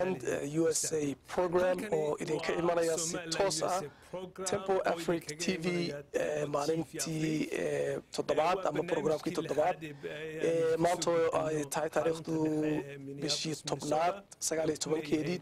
usa program oo idinka imanaya si toos ah tempo afric t v maalintii toddobaad ama programkii toddobaad maanta ay tahay taariikhdu bishii tobnaad sagaaliyo tobankeedii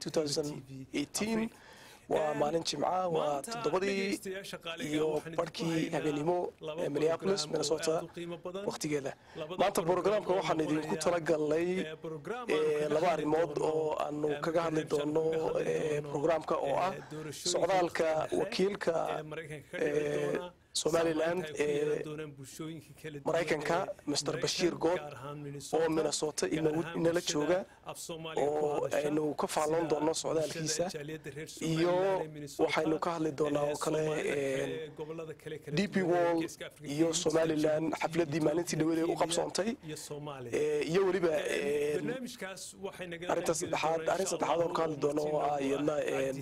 waa maalin jimca waa toddobadii iyo barhkii habeenimo minneapolis minnesota wakhtigeeda maanta brograamka waxaan idinku talagalnay laba arrimood oo aanu kaga hadli doono brograamka oo ah socdaalka wakiilka somalilan ee maraykanka mr bashiir good oo minnesota inala jooga oo aynu ka faalloon doono socdaalkiisa iyo waxaynu ka hadli doonaa oo kale d p wall iyo somalilan xafladdii maalintii dhaweed ee u qabsoontay iyo weliba arrinta saddexaad arrin saddexaad oon ka hadli doono oo ah iyadna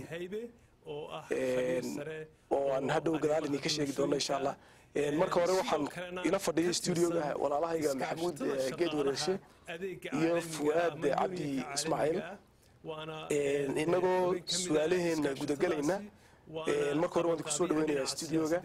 oo aan hadhow gadaal idinka sheegi doono insha allah marka hore waxaan ila fadhiyay stuudioga walaalahayga maxamuud geed wareeshe iyo fuwaad cabdi ismaaciil inagoo su-aalaheena gudagelayna marka hore waan kusoo dhaweynayaa stuudioga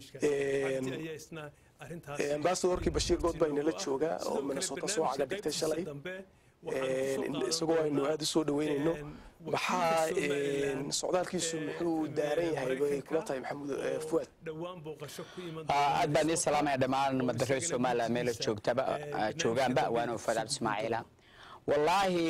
ambasadorkii bashiir good baa inala jooga oo minnesota soo caga dhigtay shalay isagoo aynu aada u soo dhaweynayno maxaa socdaalkiisu muxuu daaran yahay bay kula tahay maxamuud fuwaad aad baan ii salaamaya dhammaan madareer somaliland meela joogtaba joogaanba waana fuad ismaaciila wallaahi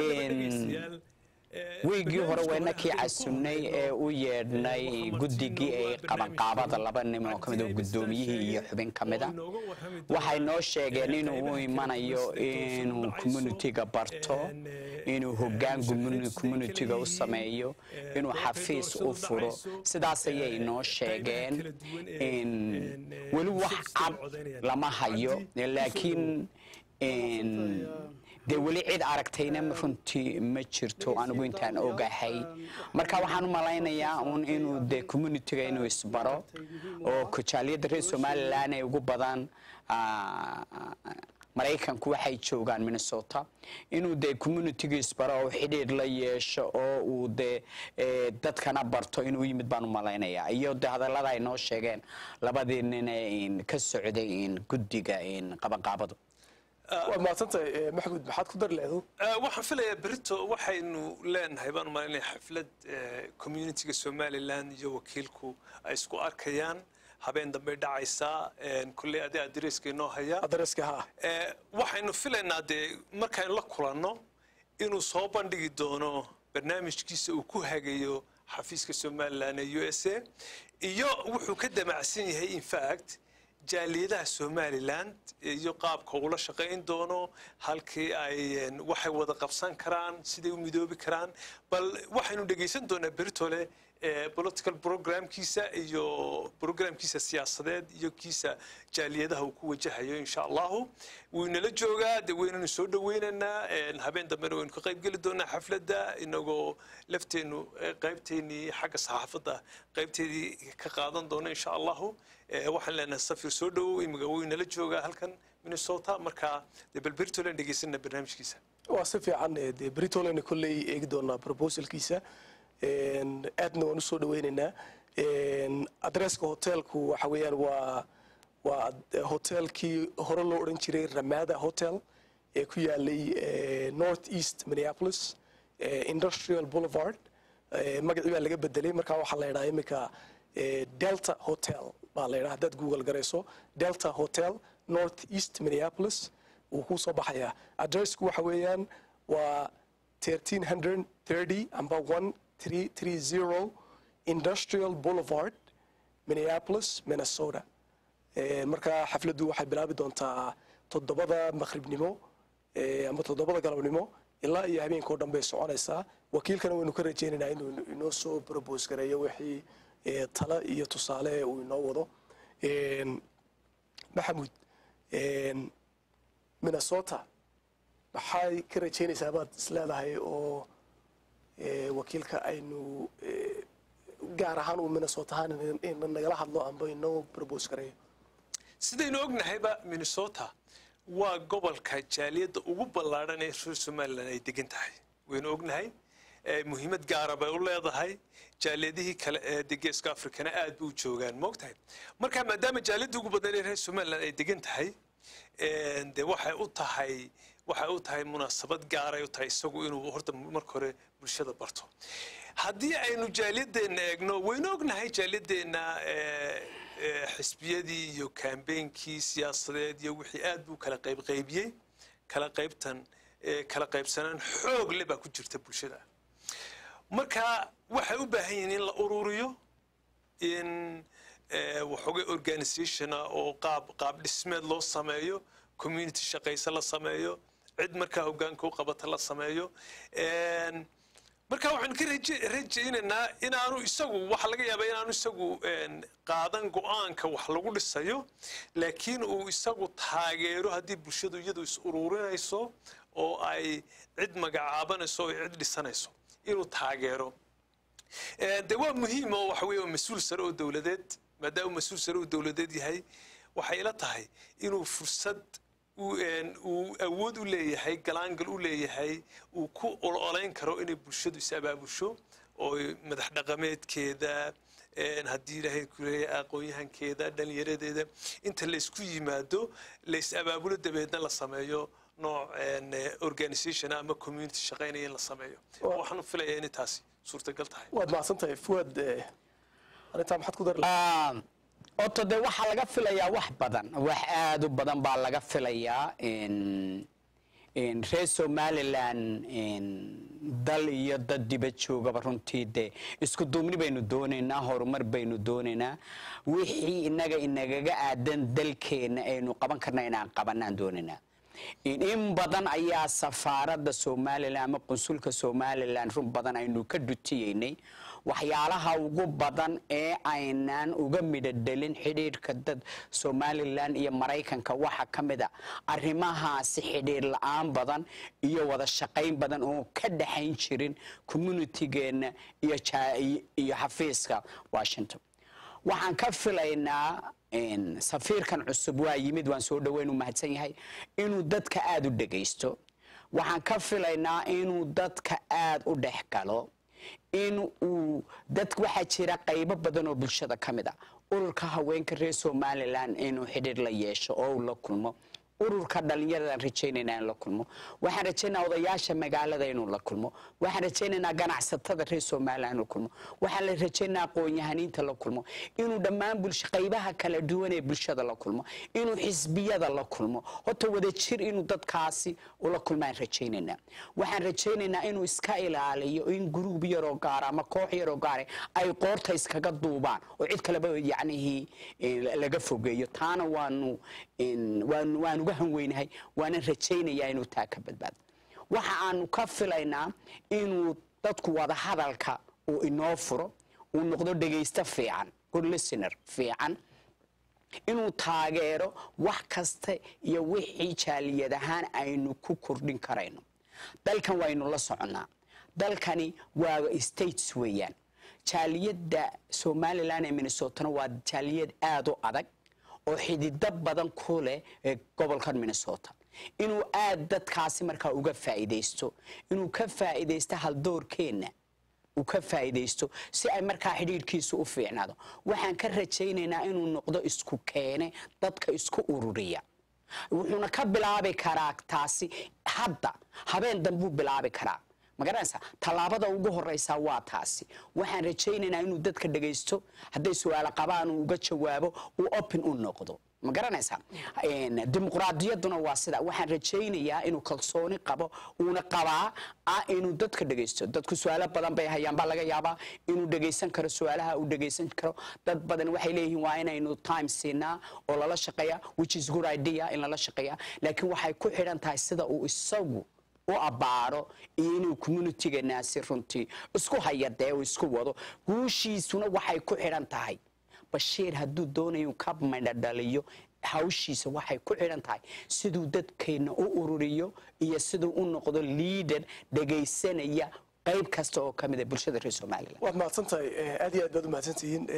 wiigii hore wayna kii casunnay ee u yeedhnay guddigii ee qabanqaabada laba nin oo kamid guddoomiyihii iyo xubin ka mida waxay noo sheegeen inuu u imanayo inuu communitiga barto inuu hoggaan communitiga u sameeyo inuu xafiis u furo sidaas ayay noo sheegeen weli wax cad lama hayo laakiin dee weli cid aragtayna runtii ma jirto anigu intaan ogahay marka waxaan u malaynayaa un inuu dee communitiga inuu isbaro oo kojaaliyadda reer somalilan ee ugu badan maraykanku waxay joogaan minnesota inuu dee communitiga isbaro oo xidhiir la yeesho oo uu dee dadkana barto inuu yimid baan u malaynayaa iyo de hadallada ay noo sheegeen labadii nin ee ka socday guddiga qabanqaabadu waa mahadsantahay maxamuud maxaad ku dari leedu waxaan filayaa berito waxaynu leenahay baan umalinaya xaflad communitiga somaliland iyo wakiilku ay isku arkayaan habeen dambey dhacaysaa kulley adi adreeska inoo haya adreeska ha waxaynu filaynaa dee markaynu la kulanno inuu soo bandhigi doono barnaamijkiisa uu ku hagayo xafiiska somaliland ee u s a iyo wuxuu ka damacsan yahay infact jaaliyadaha somaliland iyo qaabka ula shaqayn doono halkii ay waxay wada qabsan karaan siday u midoobi karaan bal waxaynu dhegaysan doonaa beritole political programkiisa iyo programkiisa siyaasadeed iyo kiisa jaaliyadaha uu ku wajahayo insha allahu wuu inala joogaa de waynanu soo dhaweynaynaa habeen dambena waynu ka qaybgeli doonaa xafladda inagoo lafteenu qaybteennii xagga saxaafadda qaybteedii ka qaadan doona insha allahu waxaan leenahay safir soo dhowow imiga wuu inala joogaa halkan minnesota marka de bal beritolen dhegaysana barnaamijkiisa waa si fiican dee beritolen kolley eegi doonaa proposalkiisa aadna waan usoo dhaweynaynaa adresska hotelku waxa weeyaan waa waa hotelkii hore loo odhan jiray ramada hotel ee ku yaalay north east minneapolis industrial boulevard magacii baa laga bedelay markaa waxaa la yidhaha iminka delta hotel baa la yidhaha haddaad google garayso delta hotel north east minneapolis wuu kuu soo baxayaa adressku waxa weeyaan waa 1330 amba 1330 industrial boulevard minneapolis minnesota markaa xafladdu waxay bilaabi doontaa toddobada maqribnimo ama toddobada galabnimo ilaa iyo habeenkao dhan bay soconaysaa wakiilkana waynu ka rajaynaynaa inuu inoo soo probos gareeyo wixii talo iyo tusaale uu inoo wado maxamuud minnesota maxay ka rajaynaysaa baad isleedahay oo wakiilka aynu gaar ahaan uu minnesota ahaan nagala hadlo amba inoo probos gareeyo sidaynu ognahayba minnesota waa gobolka jaaliyadda ugu ballaadhan ee reer somalilan ay degan tahay waynu ognahay muhiimad gaara bay u leedahay jaaliyadihii kale ee de geeska afrikana aad bay u joogaan moogtahay marka maadaama jaaliyadda ugu badan ee reer somaliland ay degan tahay de waxay u tahay waxay u tahay munaasabad gaaray u tahay isagu inuu horta marka hore bulshada barto haddii aynu jaaliyadeenna eegno waynu ognahay jaaliyadeenna xisbiyadii iyo kambeynkii siyaasadeed iyo wixii aad buu kala qaybqaybiyey kala qaybtan kala qaybsanaan xoog le baa ku jirta bulshada marka waxay u baahan yihiin in la ururiyo in waxoogay organisationa oo qaab qaab dhismeed loo sameeyo community shaqayse la sameeyo cid markaa hogaanka u qabata la sameeyo marka waxaan ka rajaynaynaa inaanu isagu waxa laga yaabaa inaanu isagu qaadan go-aanka wax lagu dhisayo laakiin uu isagu taageero haddii bulshadu iyadu is ururinayso oo ay cid magacaabanayso oo cid dhisanayso inuu taageero de waa muhiim oo waxa weeye mas-uul sare oo dowladeed maadaama mas-uul sare oo dowladeed yahay waxay ila tahay inuu fursad uu awood u leeyahay galaangal u leeyahay uu ku ololayn karo inay bulshadu is abaabusho oo madax dhaqameedkeeda haddii ilaahay kuleeyahay aqoon-yahankeeda dhallinyaradeeda inta laysku yimaado lays abaabulo dabeedna la sameeyo nooc organisation ama community shaqaynaya in la sameeyo waxaan filayaa inay taasi suurtagal tahay waad mahadsan tahay fuwaad arrintaa maxaad ku dari oto de waxaa laga filayaa wax badan wax aad u badan baa laga filayaa reer somalilan dal iyo dad diba joogaba runtii de isku duubni baynu doonaynaa horumar baynu doonaynaa wixii inaga inagaga aadan dalkeenna aynu qaban karna inaan qabanaan doonaynaa in badan ayaa safaaradda somalilan ama qunsulka somalilan run badan aynu ka dhutiyeynay waxyaalaha ugu badan ee aynaan uga midhodhelin xidhiirhka dad somalilan iyo maraykanka waxaa ka mid a arrimahaasi xidhiir la-aan badan iyo wada shaqayn badan oo ka dhaxayn jirin communitygeenna iyo xafiiska washington waxaan ka filaynaa safiirkan cusub waa yimid waan soo dhaweyn u mahadsan yahay inuu dadka aada u dhegaysto waxaan ka filaynaa inuu dadka aada u dhex galo in uu dad waxaa jira qaybo badan oo bulshada ka mid a ururka haweenka reer somalilan inuu xidhiir la yeesho oo uu la kulmo ururka dhallinyaradan rajaynaynaa in la kulmo waxaan rajaynayaa odayaasha magaalada inuu la kulmo waxaan rajaynaynaa ganacsatada reer somalilan inuu kulmo waxaan la rajaynayaa aqoon-yahaniinta la kulmo inuu dhammaan bulsho qaybaha kala duwan ee bulshada la kulmo inuu xisbiyada la kulmo horta wada jir inuu dadkaasi ula kulmaan rajaynaynaa waxaan rajaynaynaa inuu iska ilaaliyo in gruub yaroo gaara ama koox yaroo gaara ay qoorta iskaga duubaan oo cid kaleba yacnihii laga fogeeyo taana waanu waanu waan uga hanweynahay waanan rajaynayaa inuu taa ka badbaado waxa aanu ka filaynaa inuu dadku wada hadalka uu inoo furo uu noqdo dhegaysto fiican good listener fiican inuu taageero wax kasta iyo wixii jaaliyad ahaan aynu ku kordhin karayno dalkan waynu la soconnaa dalkani waa states weeyaan jaaliyadda somalilan ee minnesotana waa jaaliyad aada u adag oo xidido badan ku leh gobolkan minnesota inuu aada dadkaasi markaa uga faa'iidaysto inuu ka faa'iidaysto haldoorkeenna uu ka faa'iidaysto si ay markaa xidhiidhkiisu u fiicnaado waxaan ka rajaynaynaa inuu noqdo isku keene dadka isku ururiya wuxuuna ka bilaabi karaa taasi hadda habeen dambuu bilaabi karaa magaranaysa tallaabada ugu horeysa waa taasi waxaan rajaynaynaa inuu dadka dhagaysto hadday su-aalo qabaan uu uga jawaabo uu open u noqdo ma garanaysaa dimuqraadiyadduna waa sida waxaan rajaynayaa inuu kalsooni qabo uuna qabaa ah inuu dadka dhagaysto dadku su-aalo badan bay hayaan baa laga yaabaa inuu dhagaysan karo su-aalaha uu dhagaysan karo dad badan waxay leeyihiin waa inaynu time siinaa oo lala shaqeeya which is good idea in lala shaqeeya laakiin waxay ku xidhan tahay sida uu isagu u abbaaro iyo inuu communityganaasi runtii isku hayadee uu isku wado guushiisuna waxay ku xidhan tahay bashiir hadduu doonayo ka madhadhaliyo hawshiisa waxay ku xidhan tahay siduu dadkeenna u ururiyo iyo siduu u noqdo liader dhegaysanaya qayb kasta oo ka mid a bulshada reer somalilan waad mahadsan tahay aad iyo aad baad u mahadsantihiin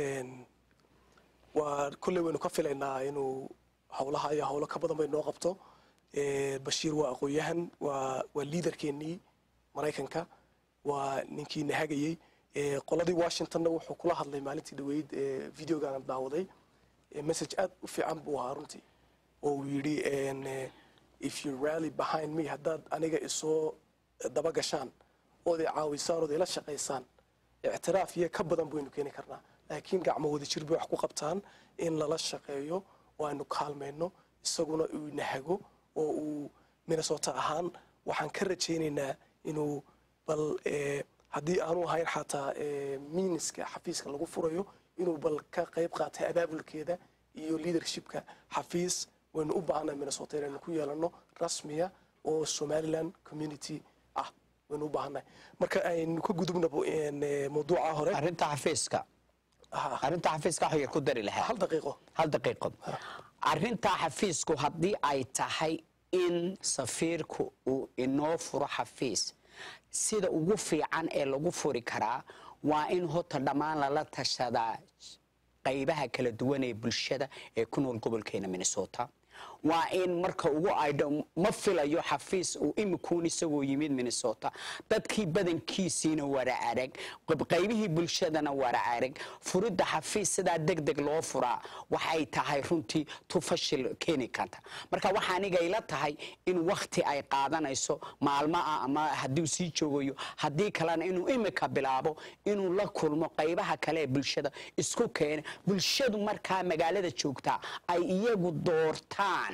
waa kolley waynu ka filaynaa inuu howlaha iyo howlo ka badan bay noo qabto bashiir waa aqoon-yahan waa waa liidarkeennii maraykanka waa ninkii nahagayey Eh, qoladii washingtonna wuxuu kula hadlay maalintii dhaweyd eh, videogan daawaday Eh, message aad u fiican buu ahaa runtii oo uu yidhi en, eh, if you rally behind me haddaad aniga isoo daba gashaan ood i caawisaan ood ila shaqaysaan ictiraaf iyo ka badan baynu keeni karnaa laakiin gacmo wada jir bay wax ku qabtaan in lala shaqeeyo oo aynu kaalmayno isaguna uu nahago oo uu minnesota ahaan waxaan ka rajaynaynaa inuu bal eh, haddii aanu ahayn xataa eh, miiniska xafiiska lagu furayo inuu bal ka qayb qaatay abaabulkeeda iyo leadershipka xafiis waynu u baahanay minnesota inaynu ku yeelano rasmiya oo somaliland community ah waynu u baahanay marka aynu ka gudubnabo en, eh, mawduuca hore arrinta xafiiska Ah, arrinta xafiiska wax yar ku dari lahaa hal daqiiqo hal daqiiqo arrintaa xafiisku haddii ay tahay in safiirku uu inoo furo xafiis sida ugu fiican ee lagu furi karaa waa in hota dhammaan lala tashadaa qaybaha kala duwan ee bulshada ee ku nool gobolkeena minnesota waa in marka ugu aydho ma filayo xafiis uu imikuun isagoo yimid minnesota dadkii badankiisiina wara arag qaybihii bulshadana wara arag furidda xafiis sidaa deg deg loo furaa waxay tahay runtii tu fashil keeni karta marka waxaa aniga ila tahay in wakti ay qaadanayso maalmo ah ama hadduu sii joogayo haddii kalena inuu imika bilaabo inuu la kulmo qaybaha kale ee bulshada isku keena bulshadu markaa magaalada joogtaa ay iyagu doortaan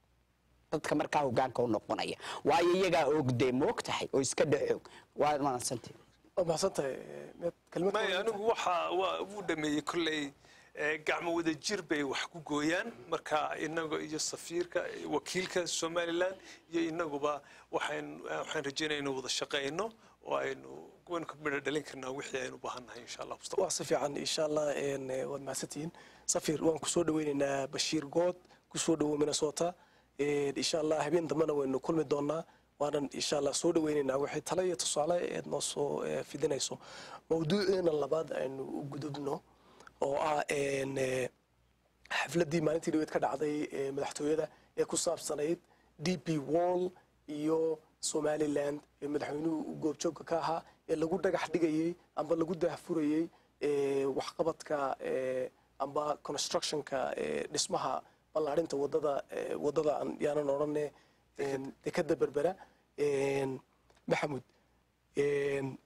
dadka markaa hogaanka u noqonaya waayo iyagaa ogdee moog tahay oo iska dhexoog waa mahadsantii waa mahadsantahay eh, Meed, kelmad may kale? anigu waxa waa wuu dhameeyey kolley eh, gacmo wada jir bay wax ku gooyaan marka inaga iyo safiirka wakiilka somaliland iyo inaguba waxaan waxaan rajeynaya inuu wada shaqeyno oo aynu waynu ka midho dhalin karnaa wixii aynu u baahannahay insha allah mustaqbalka waa si fiican insha allah en, eh, waad mahadsantihiin safir waan kusoo dhaweynaynaa bashiir good kusoo dhawow minnesota En, insha allah habeen dambena waynu kulmi doonaa waanan insha allah soo dhaweynaynaa wixii tale iyo tusaale eed noo soo eh, fidinayso mawduuceena labaad aynu u gudubno oo ah en, eh, xafladdii maalintii dhaweed ka dhacday ee madaxtooyada ee ku saabsanayd d p wall iyo somaliland ee madaxweynuhu uu goobjoogka ka ahaa ee lagu dhagax dhigayey amba lagu daahfurayey ee waxqabadka ee amba constructionka ee dhismaha ballaarinta wadada ee wadada aan yaanan odhane een, dekada berbera een, maxamud een,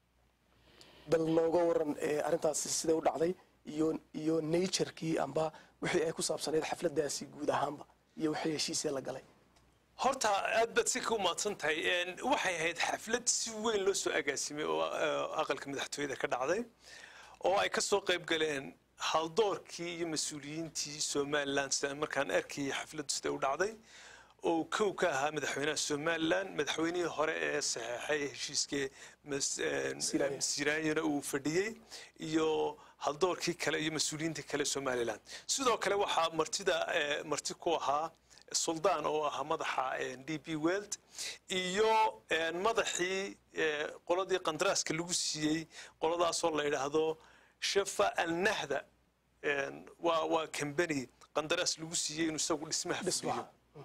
bal nooga waran ee, arrintaasi siday u dhacday iyo iyo naturekii amba wixii ay ku saabsanayd xafladaasi guud ahaanba iyo wixii heshiisee la galay horta aad baad si ka umahadsan tahay Een, waxay ahayd xaflad si weyn loo soo agaasimay oo eh, aqalka madaxtooyada ka dhacday oo ay ka soo qayb galeen haldoorkii iyo mas-uuliyiintii somaliland sida markaan arkayay xafladdu sida u dhacday oo kow ka ahaa madaxweynaha somaliland madaxweynihii hore ee saxeexay heshiiskii mas- een, Siraayo. siraanyana uu fadhiyey iyo haldoorkii kale iyo mas-uuliyiinta kale somaliland sidoo kale waxaa martida eh, marti ku ahaa suldaan oo ahaa madaxa d b weld iyo eh, madaxii eh, qoladii qandaraaska lagu siiyey qoladaasoo la yidhaahdo shafa alnahda een, waa waa kambani qandaraas lagu siiyey inuu isagu dhismaha fuliyo dhismaha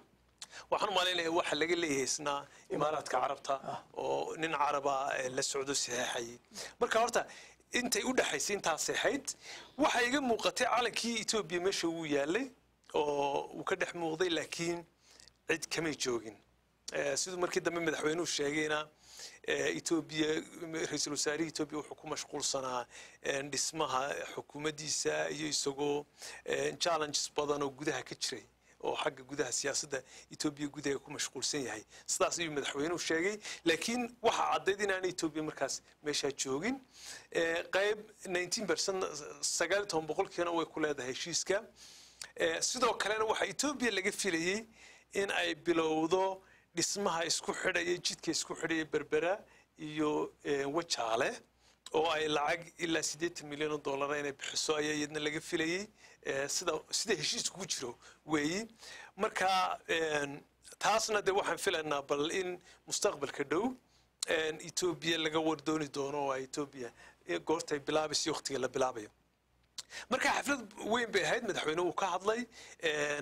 waxaan u malaynayaa waxa laga leeyahay isna imaaraadka carabta oo nin caraba eh, la socdo saxeexayay marka horta intay u dhexaysay intaas ahayd waxaa iga muuqatay calankii etoobiya meesha wuu yaalay oo uu ka dhex muuqday laakiin cid kamay joogin Eh, siduu markii dambe madaxweynuhu sheegayna eh, etoobiya ra-iisul wasaarihii etoobiya wuxuu ku mashquulsanaa eh, dhismaha xukuumaddiisa iyo isagoo eh, challenges badan oo gudaha ka jiray oo xagga gudaha siyaasadda etoobiya gudaha ku mashquulsan yahay sidaas ayuu madaxweynuhu sheegay laakiin waxaa caddayd inaanay etoobiya markaas meeshaa joogin Eh, qayb 19 percent sagaal iyo toban boqolkiina way ku leedahay heshiiska Eh, sidoo kalena waxaa etoobiya laga filayey in ay bilowdo dhismaha isku xidhaya jidka isku xidhaya berbera iyo eh, wajaale oo ay lacag ilaa siddeetan milyan oo dollara inay bixiso ayaa iyadna laga filayey Eh, sida sida heshiisku ku jiro weeyi marka een, taasna de waxaan filaynaa bal in mustaqbalka dhow een, etoobiya laga wardooni doono oo ay etoobiya eh, goortay bilaabaysa iyo waqtiga la bilaabayo marka xaflad weyn bay ahayd madaxweynuhu ka hadlay een,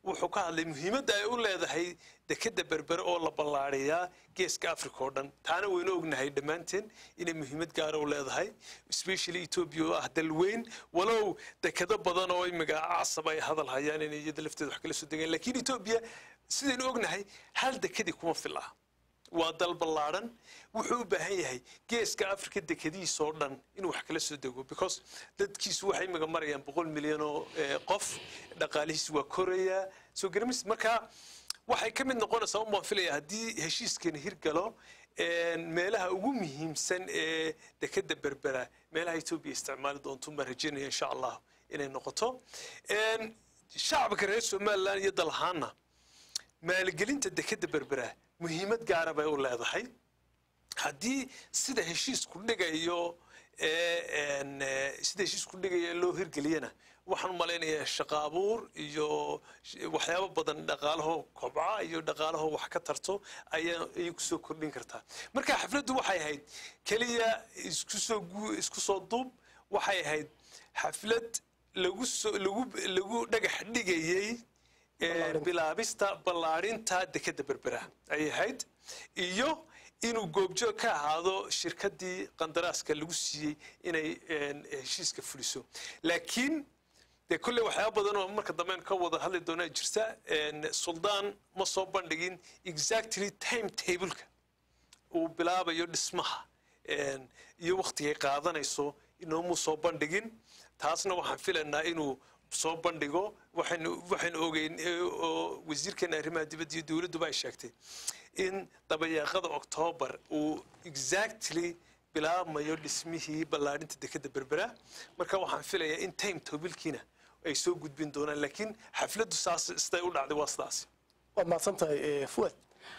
wuxuu ka hadlay muhiimadda ay u leedahay dekeda berbere oo la ballaariyaa geeska africa oo dhan taana waynu ognahay dhammaanteen inay muhiimad gaara u leedahay especially ethiopia oo ah dal weyn walow dekedo badan oo imiga casab ay hadal hayaan inay iyada lafteeda wax kala soo degaan laakiin ethiopia sidaynu ognahay hal dekedii kuma fil ah waa dal ballaadhan wuxuu u baahan yahay geeska africa dekadihiisa oo dhan inuu wax kala soo dego because dadkiisu waxay imiga marayaan boqol milyan oo qof dhaqaalihiisu waa korayaa soo garamis marka waxay ka mid noqonaysaa un baan filaya haddii heshiiskani hirgalo meelaha ugu muhiimsan ee dekeda berbera meelaha etoobiya isticmaali doonto baan rajeynaya insha allah inay noqoto shacabka reer somaliland iyo dalahaana maalgelinta dekeda berbera muhiimad gaara bay u leedahay haddii sida heshiisku dhigayo sida heshiisku dhigaya loo hirgeliyana waxaan u malaynayaa shaqo abuur iyo waxyaabo badan dhaqaalaho kobca iyo dhaqaalaho wax ka tarto ayaa ayay kusoo kordhin kartaa marka xafladdu waxay ahayd keliya iskusoo isku soo duub waxay ahayd xaflad lagu soo lagu lagu dhagax dhigayey bilaabista ballaadhinta dekeda berbera ayay ahayd iyo inuu goobjoog ka ahaado shirkaddii qandaraaska lagu siiyey inay heshiiska fuliso laakiin dee kolley waxyaaba badan oo marka dambe ka wada hadli doonaa jirta suldaan ma soo bandhigin exactly time tableka uu bilaabayo dhismaha iyo wakhtigay qaadanayso inoomuu soo bandhigin taasna waxaan filaynaa inuu soo bandhigo waxaynu waxaynu ogeyn oo wasiirkeena arrimaha dibadda iyo dowladduba ay sheegtay in dabayaaqada octoobar uu exactly bilaabmayo dhismihii ballaadhinta dekeda berbera marka waxaan filayaa in time tobilkiina ay soo gudbin doonaan laakiin xafladdu saas siday u dhacday waa sidaas waad mahadsan tahay fuad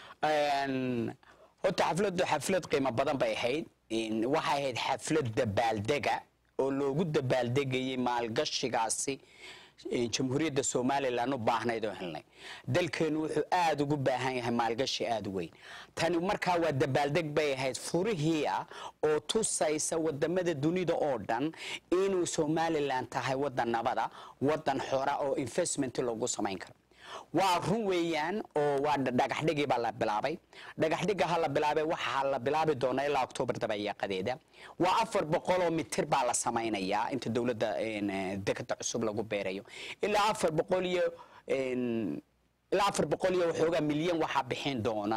horta xafladdu xaflad qiimo badan bay ahayd waxay ahayd xaflad dabaaldega oo loogu dabaaldegayay maalgashigaasi jamhuuriyadda somalilan u baahnayd oo helnay dalkeenu wuxuu aada ugu baahan yahay maalgashi aada u weyn tani markaa waa dabaaldeg bay ahayd furihii ah oo tusaysa wadamada dunida oo dhan inuu somalilan tahay wadan nabada wadan xora oo investment loogu samayn karo waa run weeyaan oo waa dhagaxdhigii baa la bilaabay dhagaxdhiga ha la bilaabay waxaa la bilaabi doonaa ilaa oktoobar dabayaaqadeeda waa afar boqoloo mitir baa la samaynayaa inta dowladda dekada cusub lagu beerayo ilaa afar boqol iyo ilaa afar boqol iyo waxoogaa milyan waxaa bixin doona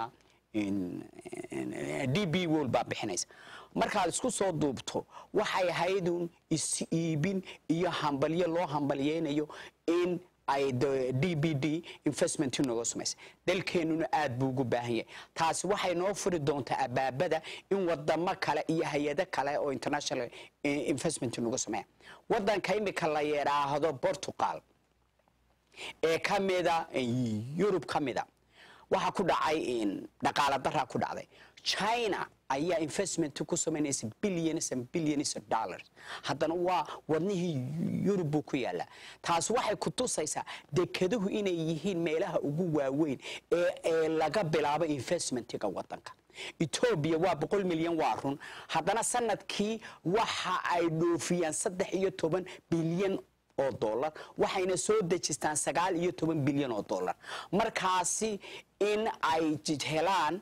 d b wol baa bixinaysa markaad isku soo duubto waxay ahaydun is iibin iyo hambalyo loo hambalyeynayo in ay d b d investment nooga samaysay dalkeenuna aad buu ugu baahan yahay taasi waxay noo furi doontaa abaabada in wadamo kale iyo hay-ado kale oo international investment nooga sameeya wadanka imika la yidhaahdo portugal ee ka mida yurub ka mida waxaa ku dhacay dhaqaala daraa ku dhacday china ayaa investment ku samaynaysa billions and billions of dollars haddana waa wadnihii yurub buu ku yaalaa taas waxay ku tusaysaa dekeduhu inay yihiin meelaha ugu waaweyn ee ee laga bilaabo investmentiga wadanka etoobiya waa boqol milyan waa run haddana sanadkii waxa ay dhoofiyaan saddex iyo toban bilyan oo dollar waxayna soo dejistaan sagaal iyo toban bilyan oo dollar markaasi in ay helaan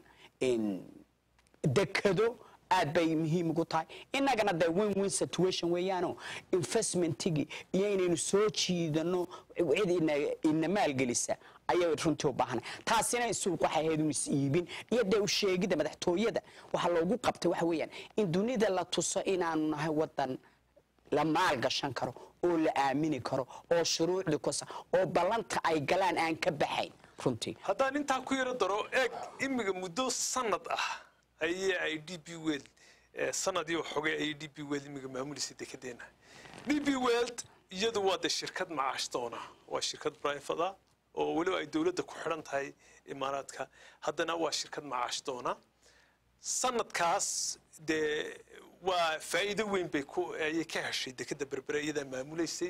dekado aad bay muhiim ugu tahay innagana dee win win situation weeyaano investmentigii iyo inaynu soo jiidano cid ina maalgelisa ayay runtii u baahanay taasina suuq waxay ahayd un is iibin iyo dee u sheegidda madaxtooyada waxaa loogu qabtay waxa weeyaan in dunida la tuso inaanu nahay wadan la maal gashan karo oo la aamini karo oo shuruucdii kusa oo ballanta ay galaan aan ka baxayn runtii haddaan intaa ku yaro daro eeg imiga muddo sanad ah ayay ay d b weld sanadii xogay ayay d b weld imiga maamulaysa dekedeena d b weld iyadu waa de shirkad macaashtoona waa shirkad brifada oo weliba ay dowladda ku xidhan tahay imaaraadka haddana waa shirkad macaashtoona sanadkaas dee waa faa'iido weyn bay ku ayay ka heshay dekeda berbere iyadaa maamulaysay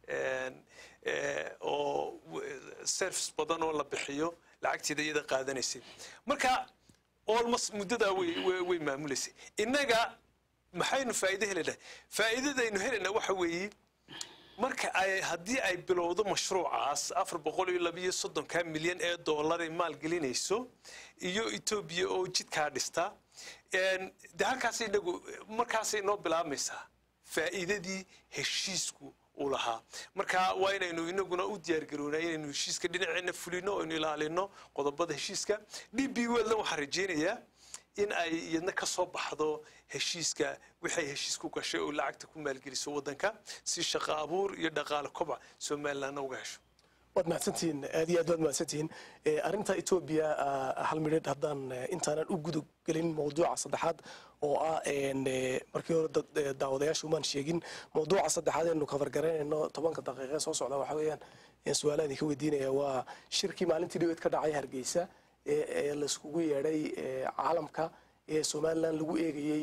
oo service badan oo la bixiyo lacagteeda iyada qaadanaysay marka almost muddadaa way way maamulaysay innaga maxaynu faa'iido helaynaa faa'iidadaynu helaynaa waxa weeye marka ay haddii ay bilowdo mashruucaas afar boqol iyo labiyo soddonka milyan ee dollar ay maalgelinayso iyo etoobiya oo jidkaa dhista de halkaas inagu markaasay noo bilaabmaysaa faa'iidadii heshiisku uu lahaa marka waa inaynu inaguna u diyaargaroonaa inaynu heshiiska dhinaceena fulino oynu ilaalino qodobada heshiiska d b welna waxaan rajaynayaa in ay iyadna ka soo baxdo heshiiska wixay heshiis ku gashay oo lacagta ku maalgeliso waddanka si shaqo abuur iyo dhaqaale kobac somalilandna uga hesho waad mahadsantihiin aad iyo aad waad mahadsantihiin arrinta etoobiya hal midhidh haddaan intaanan u gudub gelin mawduuca saddexaad oo ah markii hore daawadayaasha umaan sheegin mawduuca saddexaad eenu kafargaraynayno tobanka daqiiqe soo socda waxa weeyaan su-aalaha idinka weydiinaya waa shirkii maalintii dhaweed ka dhacay hargeysa ee laiskugu yeedhay caalamka ee somalilan lagu eegayey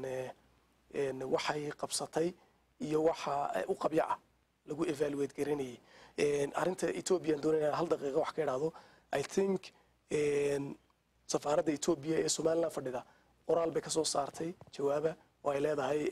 waxay qabsatay iyo waxa u qabya ah lagu evaluate garanayay arrinta etoobiya aan doonaya hal daqiiqa wax ka idhaahdo i think safaaradda etoobiya ee somaliland fadhida qoraal bay ka soo saartay jawaaba oo ay leedahay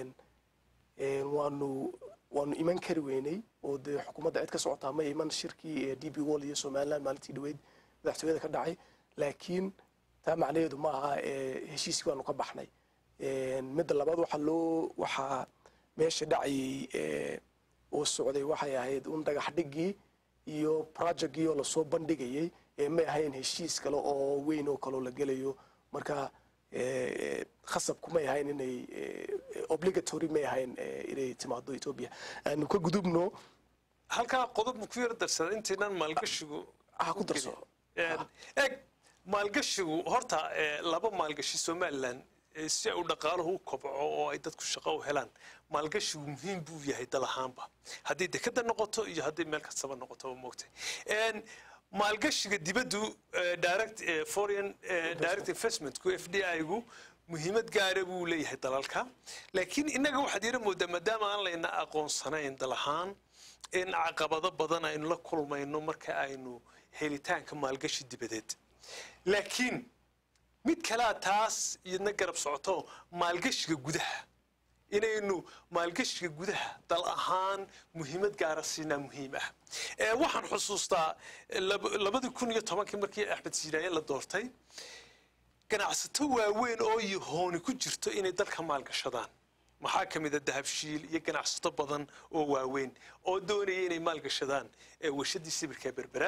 waanu waanu iman kari weynay oo dee xukuumadda cid ka socotaa ma iman shirkii d b wall iyo somaliland maalintii dhaweyd madaxtooyada ka dhacay laakiin taa macnaheedu ma aha heshiiskii waanu ka baxnay midda labaad waxaa loo waxaa meesha dhacayay oo socday waxay ahayd un dhagax dhigii iyo projectgii oo lasoo bandhigayay may ahayn heshiis kale oo weyn oo kaloo la gelayo marka khasabku may ahayn inay obligatory may ahayn inay timaado etoobiya aanu ka gudubno halkaa qodob ku yar darsada intaynan maalgashigu ha ku darso eg maalgashigu horta laba maalgashi somaliland si ay u dhaqaaluhu u kobco oo ay dadku shaqo u helaan maalgashigu muhiim buu yahay dal ahaanba haddii dekada noqoto iyo haddii meel kastaba noqoto moogtay maalgashiga dibaddu direct foreign direct investmentku f d i-gu muhiimad gaara buu leeyahay dalalka laakiin innaga waxaad yara moodaa maadaama aan layna aqoonsanayn dal ahaan in caqabado badan aynu la kulmayno marka aynu helitaanka maalgashi dibadeed laakiin mid kalea taas iyadna garab socoto maalgashiga gudaha inaynu maalgashiga gudaha dal ahaan muhiimad gaara siinaa muhiim ah waxaan xusuustaa labadii kun iyo tobankii markii axmed siiraaye la doortay ganacsato waaweyn oo yahooni ku jirto inay dalka maalgashadaan maxaa ka mid a dahabshiil iyo ganacsato badan oo waaweyn oo doonaya inay maalgashadaan warshadii sibirka berbera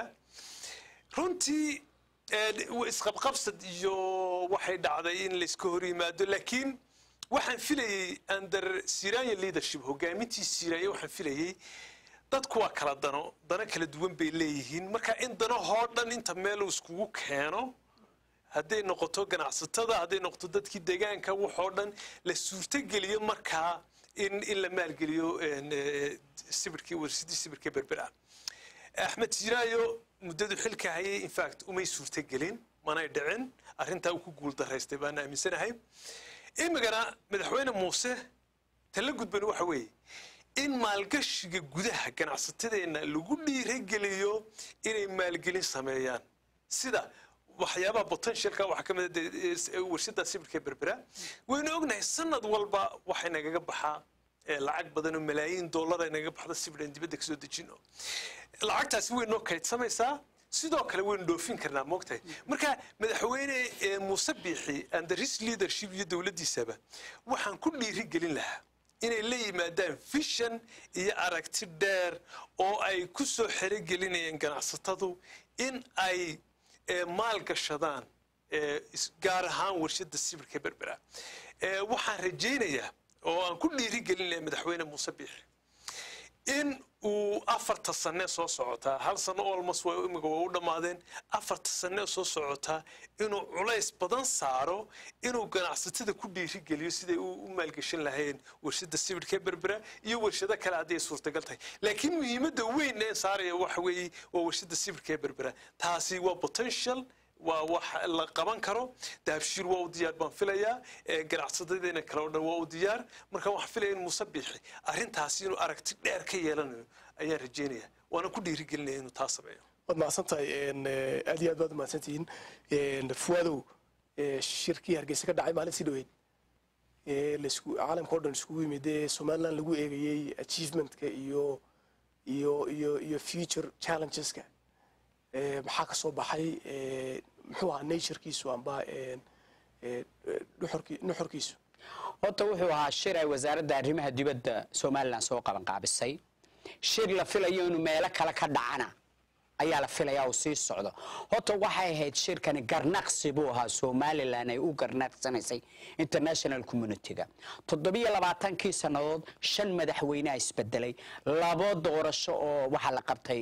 runtii isqabqabsad iyo waxay dhacday in layska hor yimaado laakiin waxaan filayey under siranya leadership hogaamintii siranya waxaan filayey dadku waa kala dano dano kala duwan bay leeyihiin marka in danahoo dhan inta meel uu iskugu keeno hadday noqoto ganacsatada hadday noqoto dadkii deegaanka waxoo dhan la suurtogeliyo markaa in in la maalgeliyo sibirkii warsidii sibirka berbera axmed siraayo muddadu xilka hayay infact umay suurtogelin manay dhicin arrintaa uu ku guuldaraystay baan aaminsanahay imigana madaxweyne muuse tala gudban waxa weeye in maalgashiga gudaha ganacsatadeenna lagu dhiirageliyo inay maalgelin sameeyaan sida waxyaabaha potentialka waxaa ka mid a warshada sibirka berbera waynu ognahay sanad walba waxay nagaga baxaa lacag badan oo malaayiin dollar ay nagaga baxda sibiraan dibadda kasoo dejino lacagtaasi way noo kaydsamaysaa sidoo kale waynu dhoofin karnaa moogtahay marka madaxweyne muuse biixi and the risk leadership iyo dowladdiisaba waxaan ku dhiiri gelin lahaa inay la yimaadaan vision iyo aragti dheer oo ay ku soo xerogelinayaan ganacsatadu in ay maalgashadaan gaar ahaan warshada sibirka berbera waxaan rajaynayaa oo aan ku dhiiri gelinaya madaxweyne muuse biixi in uu afarta sane soo socotaa hal sano olmos waa imika waa u dhammaadeen afarta sane soo socotaa inuu culays badan saaro inuu ganacsatada ku dhiirigeliyo siday u maalgeshan lahayn warshada sibirka berbera iyo warshado kale haddii ay suurtagal tahay laakiin muhiimadda weyn ee saaraya waxa weeye waa warshada sibirka berbera taasi waa potential waa wax la qaban karo dahabshiir waa u diyaar baan filayaa ganacsadadeena kale oo dhan waa u diyaar marka waxaan filaya in muuse biixi arrintaasi inuu aragti dheer ka yeelanayo ayaan rajeynaya waana ku dhiirigelinaya inuu taa sameeyo waad mahadsan tahay aad iyo aad baad umahadsan tihiin fuwadow shirkii hargeysa ka dhacay maalintii dhaweyd ee laisku caalamka o dhan iskugu yimid ee somaliland lagu eegayey achievementka iyo iyo iyo iyo future challengeska ee maxaa ka soo baxay ee muxuu ahaa naturekiisu amba ee ee nuxurki- nuxurkiisu horta wuxuu ahaa shir ay wasaaradda arrimaha dibadda somalilan soo qabanqaabisay shir la filayo inuu meelo kale ka dhacana ayaa la filayaa uu sii socdo horta waxay ahayd shirkani garnaqsi buu ahaa somalilan ay u garnaqsanaysay international communityga toddobiyo labaatankii sannadood shan madaxweyneha isbedelay labo doorasho oo waxaa la qabtay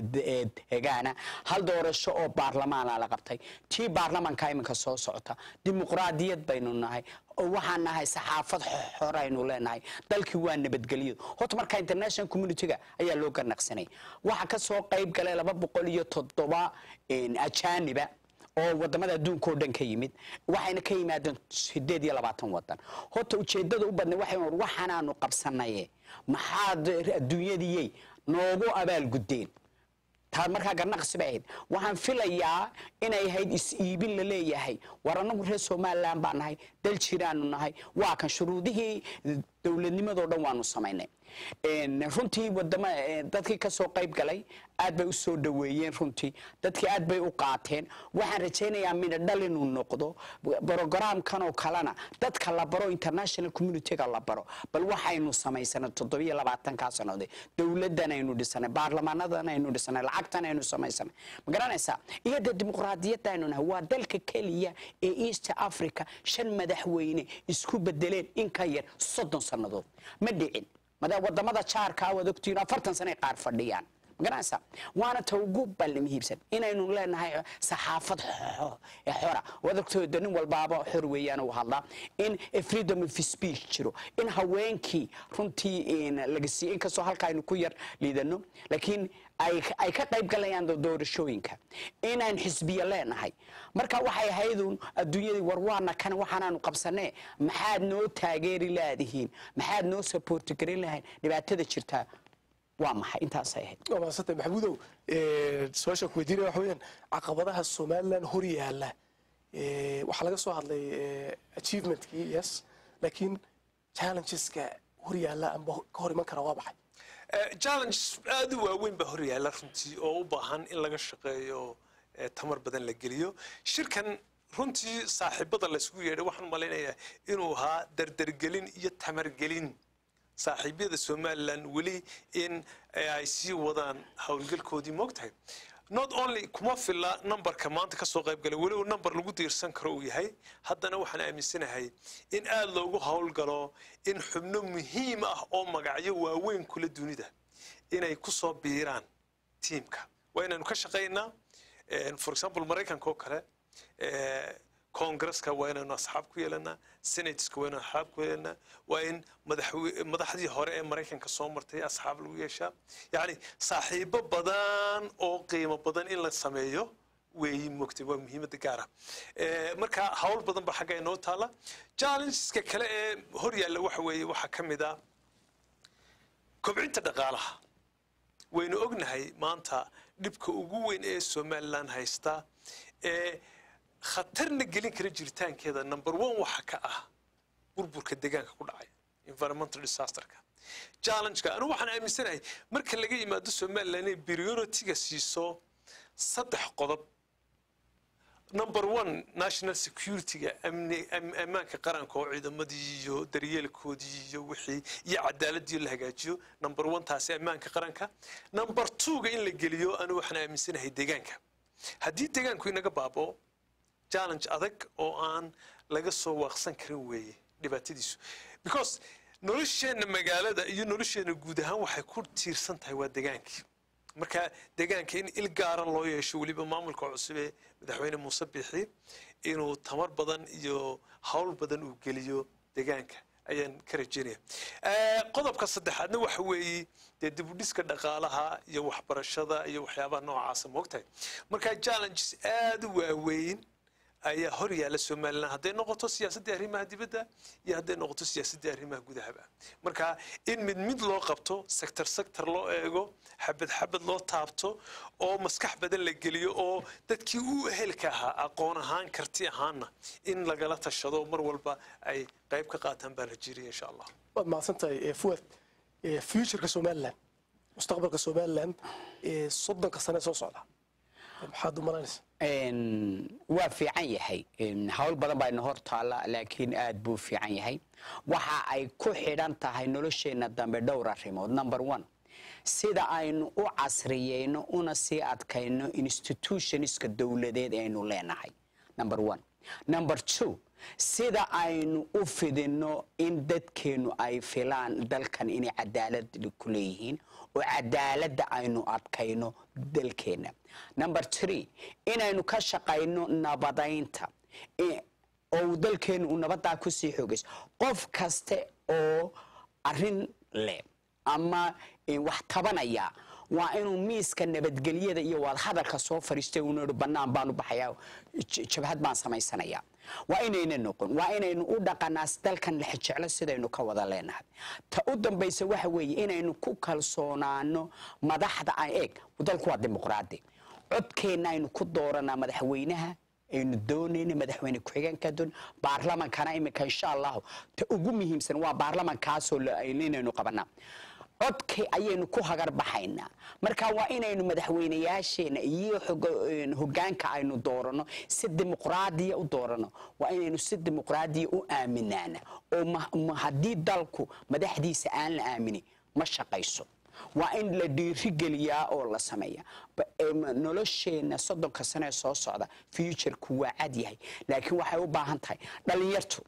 degaana hal doorasho oo baarlamaana la qabtay tii baarlamanka iminka soo socota dimuqraadiyad baynu nahay oo waxaan nahay saxaafad xoraynu leenahay dalkii waa nabadgelyo horta marka international communityga ayaa loo garnaqsanay waxaa ka soo qayb galay laba boqol iyo toddoba ajaaniba oo wadamada adduunka oo dhan ka yimid waxayna ka yimaadeen sideed iyo labaatan wadan horta ujeedada u badnay waxay war waxaanaanu qabsanaye maxaad adduunyadiyey noogu abaalguddeen taa markaa garnaqsi bay ahayd waxaan filayaa inay ahayd is-iibin la leeyahay war annagu reer somalilan baa nahay dal jiraanu nahay waa kan shuruudihii dowladnimadoo dhan waanu samaynay runtii wadama dadkii ka soo qayb galay aad bay u soo dhoweeyeen runtii dadkii aad bay u qaateen waxaan rajaynayaa midho dhal inuu noqdo brogaraamkan oo kalena dadka la baro international communityga la baro bal waxaynu samaysanay toddobiyo labaatankaa sannadood dowladdan aynu dhisanay baarlamaanadan aynu dhisanay lacagtan aynu samaysanay ma garanaysaa iyo dee dimuqraadiyadda aynu nahay waa dalka keliya ee east africa shan madaxweyne isku bedeleen in ka yar soddon sannadood ma dhicin mada wadamada jaarkaa waad ogtihiin afartan sano ay qaar fadhiyaan magaranaysa waana ta ugu balli muhiimsan inaynu leenahay saxaafad xora waad ogtooda nin walbaaba xor weeyaan uu hadlaa in freedom of speech jiro in haweenkii runtii laga siiyey inkastoo halka aynu ku yar liidano laakiin ay ka qayb galayaan doorashooyinka inaan xisbiya leenahay marka waxay ahaydun adduunyadii war waana kan waxaanaanu qabsanee maxaad noo taageeri laadihiin maxaad noo saboorti garin lahayn dhibaatada jirtaa waa maxay intaasay ahayd waa mahadsantay maxamuudow su-aashaan ku weydiinaya waxa weeyaan caqabadaha somaliland hor yaalla waxaa laga soo hadlay achievementkii yes laakiin challengeska hor yaalla amba ka hor iman kara waa maxay challenge aad u waaweyn baa hor yaalla runtii oo u baahan in laga shaqeeyo tamar badan la geliyo shirkan runtii saaxiibada laysgu yeedhay waxaan malaynayaa inuu ahaa dardargelin iyo tamargelin saaxiibyada somalilan weli in ay sii wadaan howlgalkoodii moogtahay not only kuma filla numberka maanta ka soo qayb galay weli uu number lagu diirsan karo uu yahay haddana waxaan aaminsanahay in aad loogu howlgalo in xubno muhiim ah oo magacyo waaweyn kula dunida inay ku soo biiraan tiimka waa inaynu ka shaqaynaa for example maraykanka oo kale congresska waa inaynu asxaab ku yeelanaa senateska waa inaynu asxaab ku yeelanaa waa in madaxdii hore ee maraykanka soo martay asxaab lagu yeeshaa yacni saaxiibo badan oo qiimo badan in la sameeyo weeyi mogtay waa muhiimadda gaara marka hawl badan baa xagga inoo taala challengeska kale ee hor yaalla waxa weeye waxaa ka mid a kobcinta dhaqaalaha waynu ognahay maanta dhibka ugu weyn ee somaliland haysta ee khatarna gelin kara jiritaankeeda number one waxa ka ah burburka deegaanka ku dhacay environmental disasterka challengeka anigu waxaan aaminsanahay marka laga yimaado somaliland inay priority-ga siiso saddex qodob number one national security-ga ammaanka qaranka oo ciidamadii iyo daryeelkoodii iyo wixii iyo cadaaladii la hagaajiyo number one taasi ammaanka qaranka number two-ga in la geliyo anigu waxaan aaminsanahay deegaanka haddii deegaanku inaga baaboo challenge adag oo aan laga soo waaqsan karin weeye dhibaatadiisu because nolosheenna magaalada iyo nolosheenna guud ahaan waxay ku tiirsan tahay waa degaankii marka deegaanka in il gaara loo yeesho weliba maamulka cusub ee madaxweyne muuse biixi inuu tamar badan iyo hawl badan uu geliyo deegaanka ayaan ka rajaynaya qodobka saddexaadna waxa weeye dee dibudhiska dhaqaalaha iyo waxbarashada iyo waxyaabaha noocaasa moogtahay marka challenges aada u waaweyn ayaa hor yaalla somalilan hadday noqoto siyaasaddii arrimaha dibadda iyo hadday noqoto siyaasaddii arrimaha gudahaba marka in mid mid loo qabto sector sector loo eego xabad xabad loo taabto oo maskax badan la geliyo oo dadkii u ehelka ahaa aqoon ahaan karti ahaanna in lagala tashado mar walba ay qayb ka qaataan baa la jiraya insha allah waad mahadsantahay fuad futureka somaliland mustaqbalka somaliland soddonka sane soo socda maxaad u malaynaysa waa fiican yahay hawl badan baa ina hor taalla laakiin aad buu fiican yahay waxa ay ku xidhan tahay nolosheenna dambe dhowr arrimood number one sida aynu u casriyeyno una sii adkayno institutionska dowladeed aynu leenahay number one number two sida aynu u fidinno in dadkeennu ay filaan dalkan inay cadaalad ku leeyihiin oo cadaaladda aynu adkayno dalkeenna number tree inaynu ka shaqayno nabadaynta oo dalkeennu uu nabaddaa kusii xoogayso qof kaste oo arrin leh ama wax tabanaya waa inuu miiska nabadgelyada iyo wadahadalka soo fariistay uuna ihi bannaan baan u baxayaa jabhad baan samaysanayaa waa inayna noqon waa inaynu u dhaqanaa dalkan lexjeclo sidaynu ka wada leenahay ta u dambaysa waxa weeye inaynu ku kalsoonaano madaxda ay eeg dalku waa dimuqraadi codkeenna aynu ku dooranaa madaxweynaha aynu doonayna madaxweyne ku-xigeenka doon baarlamankana iminka insha allahu ta ugu muhiimsan waa baarlamankaasoo inaynu qabanaa codkii ayaynu ku hagar baxaynaa marka waa inaynu madaxweynayaasheena iyo hogaanka aynu doorano si dimuqraadiya u doorano waa inaynu si dimuqraadiya u aaminaana oo haddii dalku madaxdiisa aan la aaminin ma shaqayso waa in la dhiirigeliyaa oo la sameeya nolosheenna soddonka sanee soo socda futureku waa cad yahay laakiin waxay u baahan tahay dhallinyartu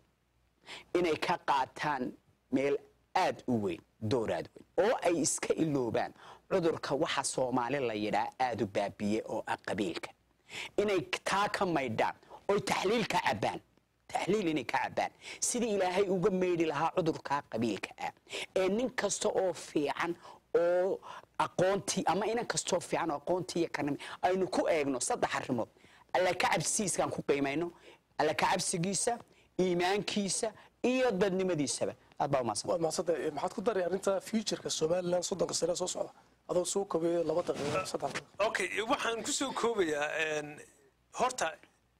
inay ka qaataan meel aad u weyn dooraad weyn oo ay iska iloobaan cudurka waxa soomaali la yidhaa aad u baabiye oo ah qabiilka inay taa ka maydhaan oy taxliil ka cabbaan taxliil inay ka cabbaan sidii ilaahay uga meydhi lahaa cudurkaa qabiilka ah ee nin kasta oo fiican oo aqoontii ama inan kastoo fiican oo aqoontii iyo kanimi aynu ku eegno saddex arrimood alla ka cabsigiiskaan ku qiimayno alla ka cabsigiisa iimaankiisa iyo dadnimadiisaba aad baa umahadsan waad mahadsantahay maxaad ku daray arrinta futureka somaliland soddonka sane soo socda adoo soo kobeeyo laba daqiiqo saddex daqiiqo okay waxaan ku soo koobayaa horta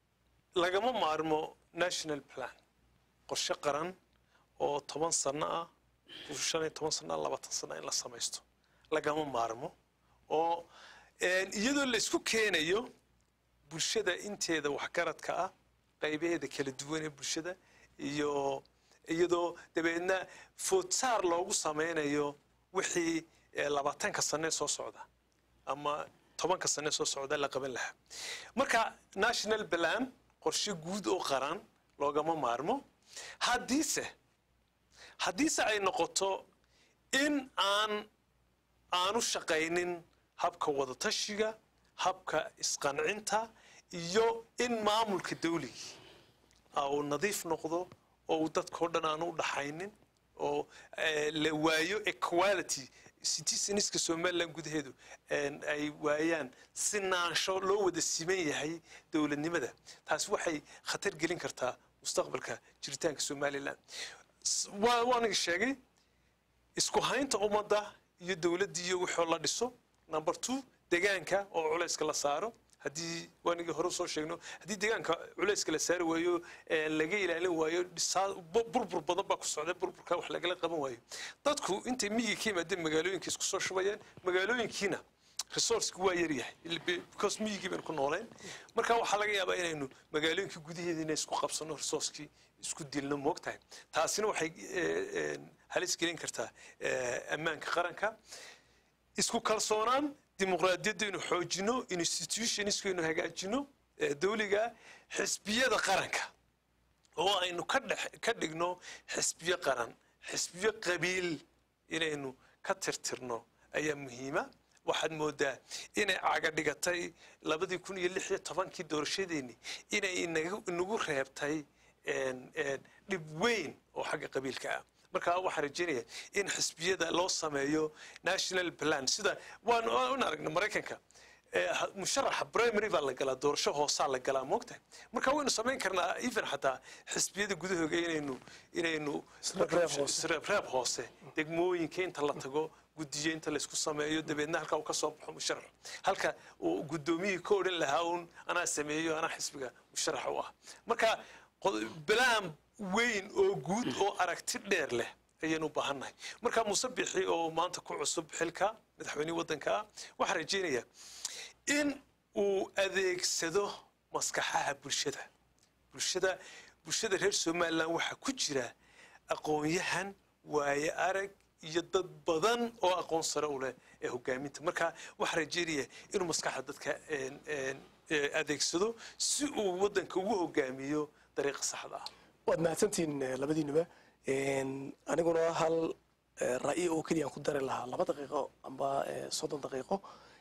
lagama maarmo national plan qorshe qaran oo toban sano ah shan iyo toban sano ah labaatan sano in la samaysto lagama maarmo oo iyadoo la isku keenayo bulshada inteeda waxgaradka ah qaybaheeda kala duwan ee bulshada iyo iyadoo dabeedna foodsaar loogu samaynayo wixii labaatanka sanee soo socda ama tobanka sanee soo socda la qaban lahaa marka national plan qorshe guud oo qaran loogama maarmo haddiise haddiise ay noqoto in aan aanu shaqaynin habka wadatashiga habka isqancinta iyo in maamulka dawligii uu nadiif noqdo oo uu dadkao dhan aanu u dhaxaynin oo la waayo equality citizeniska somaliland gudaheedu ay waayaan sinaansho loo wada siman yahay dowladnimada taasi waxay khatar gelin kartaa mustaqbalka jiritaanka somaliland waaniga sheegay isku haynta ummadda iyo dowladdii iyo wixoo la dhiso number two degaanka oo culayska la saaro haddii waanigii hore soo sheegno haddii deegaanka culayska la saari waayo laga ilaalin waayo burbur badan baa ku socda burburka wax lagala qaban waayo dadku intay miyiga ka yimaadeen magaalooyinka isku soo shubayeen magaalooyinkiina resourceki waa yaryahay because miyigii baynu ku nooleen marka waxaa laga yaabaa inaynu magaalooyinka gudaheediina isku qabsano resourcekii isku dilno moogtahay taasina waxay halis gelin kartaa ammaanka qaranka isku kalsoonaan dimuqraadiyadda inu xoojino institutionska inu hagaajino dawliga xisbiyada qaranka oo aynu ka dhigno xisbiyo qaran xisbiyo qabiil inaynu ka tirtirno ayaa muhiima waxaad moodaa inay caga dhigatay labadii kun iyo lix iyo tobankii doorashadeeni inay inagu reebtay dhib weyn oo xagga qabiilka ah marka waxaan rajeynaya in xisbiyada loo sameeyo national plan sida waan aragnay maraykanka musharaxa primary baa la galaa doorasho hoosaa la galaa moogtahay marka waynu samayn karnaa even xataa xisbiyada gudahooga inaynu inaynu isreebreeb hoose degmooyinka inta la tago gudiyo inta laysku sameeyo dabeedna halkaa uu ka soo baxo musharax halka uu guddoomiyihii ka odhan lahaa uun anaa sameeyo anaa xisbiga musharax u ah marka bilaan weyn oo guud oo aragti dheer leh ayaynu u baahannahay marka muuse bixi oo maanta ku cusub xilka madaxweynihii waddanka ah waxaan rajaynayaa in uu adeegsado maskaxaha bulshada bulshada bulshada reer somalilan waxaa ku jira aqoon-yahan waaye arag iyo dad badan oo aqoon sare u leh ee hogaaminta marka waxaan rajaynaya inuu maskaxda dadka adeegsado si uu waddanka ugu hogaamiyo dariiqa saxda ah waad mahadsantihiin labadiinuba aniguna hal ra'yi oo keliyaan ku dari lahaa laba daqiiqo amba soddon daqiiqo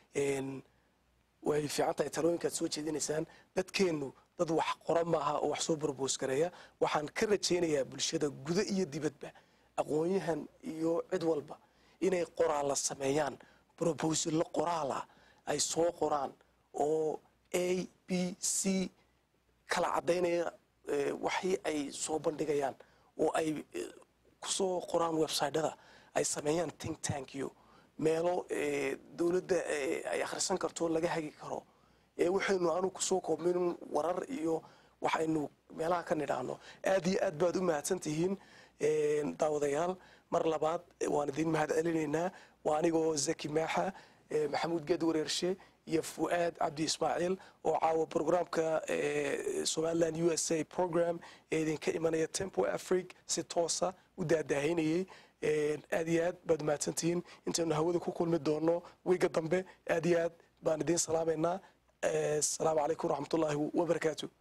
way fiican tahay talooyinkaad soo jeedinaysaan dadkeennu dad wax qora maaha oo wax soo borboos gareeya waxaan ka rajaynayaa bulshada gudo iyo dibadba aqoon-yahan iyo cid walba inay qoraalla sameeyaan brobosallo qoraala ay soo qoraan oo a b c kala caddaynaya waxii ay soo bandhigayaan oo ay kusoo qoraan websytyada ay sameeyaan think tankiyo meelo dowladda ay akhrisan karto laga hagi karo waxaynu aanu kusoo koobmin warar iyo waxaynu meelaha ka nidhaahno aad iyo aad baad u mahadsan tihiin daawadayaal mar labaad waan idin mahad celinaynaa waa anigoo zaki maaxa maxamuud geed wareershe iyo fu'aad cabdi ismaaciil oo caawa programka somaliland u s a program ee idinka imanaya tempo afric si toosa u daadaahaynayay aad iyo aad baad mahadsantihiin intaynu hawada ku kulmi doono wiiga dambe aad iyo aad baan idiin salaamaynaa asalaamu calaykum waraxmatullaahi wabarakaatu